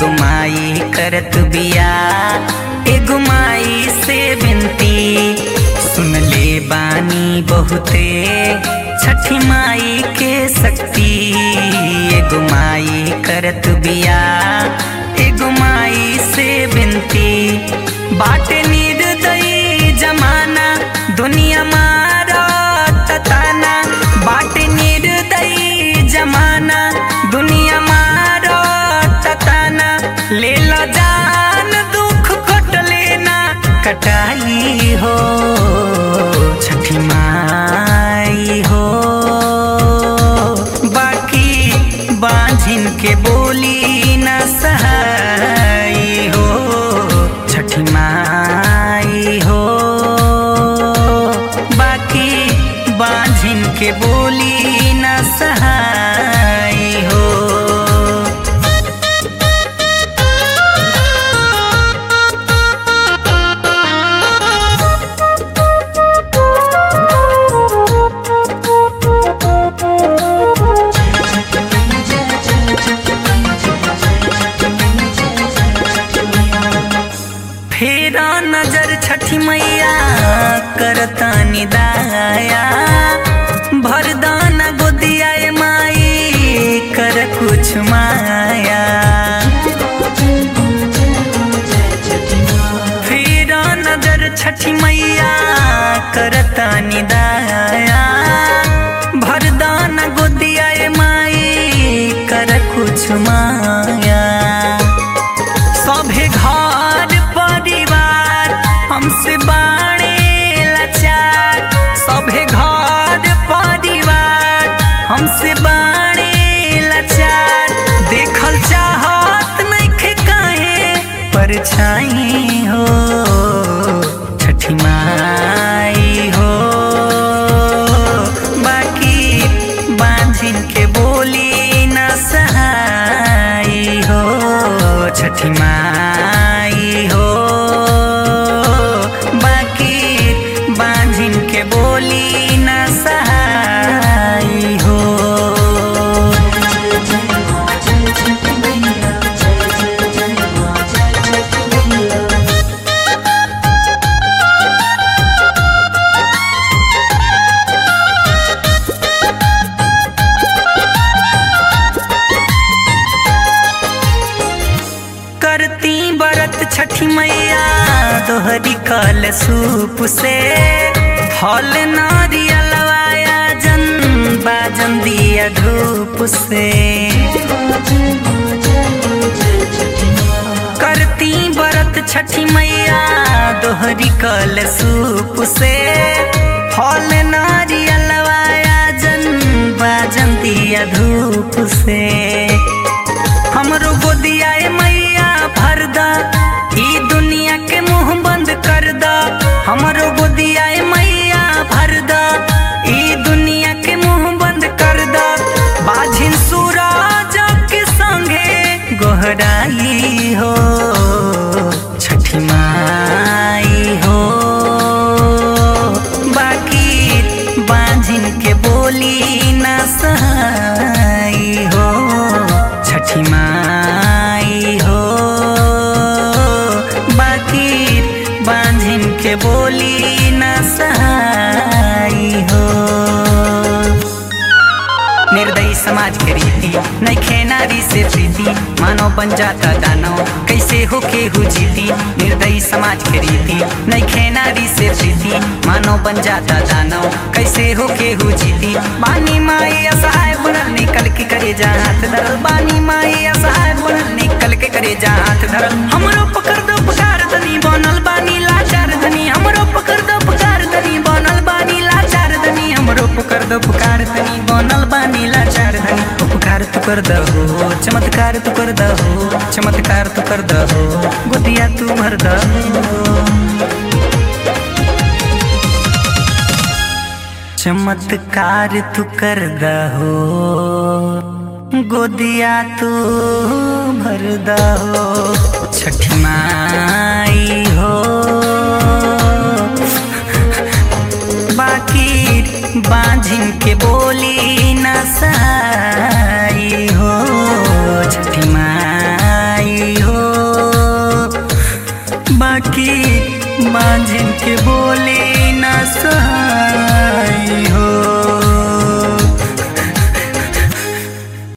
एगो माई करत बिया एगो माई से बिनती सुन ले बानी बहुते छठी माई के शक्ति एगो माई करत बिया एगो माई से बिनती बाटे निर्दयी जमाना दुनिया मारा तताना बाटे निर्दयी जमाना दुनिया मारा तताना ले लो जान दुख कट लेना कटाई हो छठी माई हो बाकी बांझिन के बोली न सहाई हो छठी माई हो बाकी बांझिन के बोली न सहाई हो फेरा नजर छठी मैया करता निदाया भरदान गोदिया ए माई कर कुछ माया फेरा नजर छठी मैया करता निदाया भरदान गोदिया ए माई कर कुछ माया सभे घर परिवार हमसे बाणे लाचार सभे घर परिवार हमसे बाणे लाचार देखल चाहत नइखे काहे परछाई हो छठी माई हो बाकी बांझिन के बोली न सहाई हो छठी माई हो बाकी बांझिन के बोली न सहाई हो करती बरत छठी मैया दोहरी कल सूप से फल नारियलवाया जन बाजन दिया धूप से करती बरत छठी मैया दोहरी कल सूप से फल नारियलवाया जन बाजन दिया धूप से हमरो गोदिया ए मैया भर दा ई दुनिया के मुंह बंद कर दा हमरो गोदिया ए मैया भर दा ई दुनिया के मुंह बंद कर दा बाझिन सूरज के संगे गोहराई हो छठी माई हो बाकी बांझिन के बोली न सहाई हो छठी माई हो बाकी बांझिन के बोली न सहाई हो निर्दयी समाज के रीति नैखे नारी से प्रीति मानव बन जाता दानव कैसे हो केहू जीती निर्दयी समाज के रीति नैखे नारी से प्रीति मानव बन जाता दानव कैसे हो केहू जीती बानी माई असहाय बनल निकल के करे जा हाथ धरल बानी माई असहाय बनल निकल के करे जा हाथ धरल हमरो पकड़ दो पुकार धनी बनल बानी लाचार धनी हमरो पकड़ दो पुकार धनी बनल बानी लाचार धनी हमरो पकड़ दो पुकार धनी बनल बानी लाचार धनी उपकार तू कर दहो चमत्कार तू कर दहो चमत्कार तू कर दहो गोदिया तू भर दहो चमत्कार तू कर दहो गोदिया तू भर दहो छठी माई हो बाकी बांझिन के बोली न साई हो छठी माई बाकी मांझिन के बोले न सहाय हो